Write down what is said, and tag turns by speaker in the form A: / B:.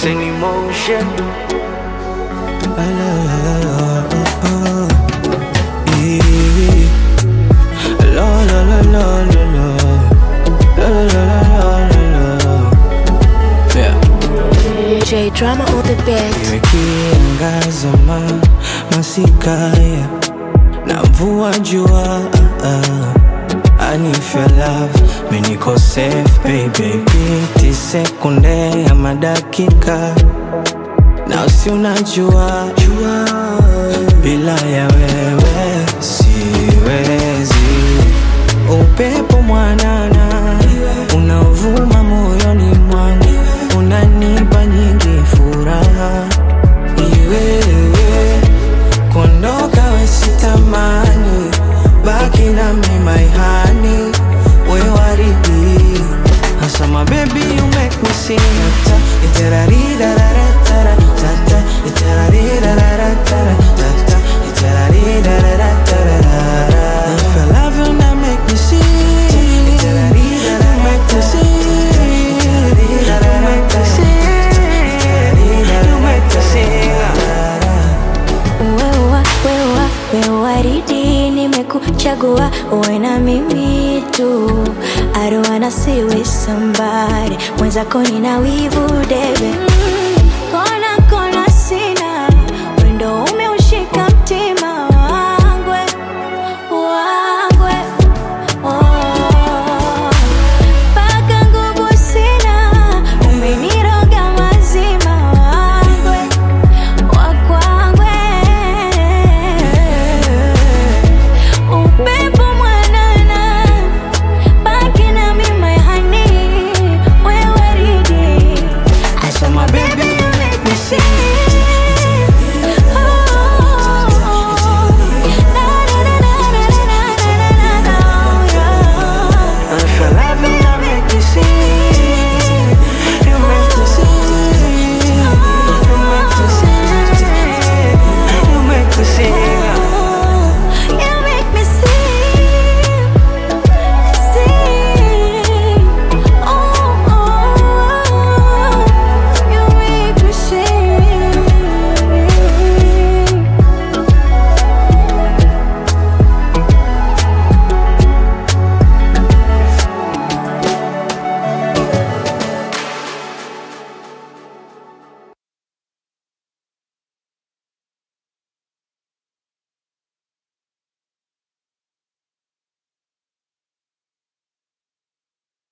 A: mixing emotion.
B: La la la la la, oh, oh. Yeah. La la la la la la. La la la la la la la. Yeah.
C: J drama on the beat.
B: Iwe kiangaza ma masikaya na mvua jua ah, ah. I need your love, mi niko safe baby Piti sekunde ya madakika na usi unajua jua bila ya wewe siwezi upepo mwanana unaovuma moyoni mwangu unanipa nyingi furaha iwewe kuondoka wesitamani baki nami maihani we waridi hasa mabebi you make me sing ta iterarirararatara tata iterarirararatara tata iterarirararatara if I love you now make me sing you make me sing you make me sing you make me sing
C: Wewa, wewa, wewa waridi nimekuchagua uwe na mimi tu I don't wanna see with somebody mwenzako nina wivu debe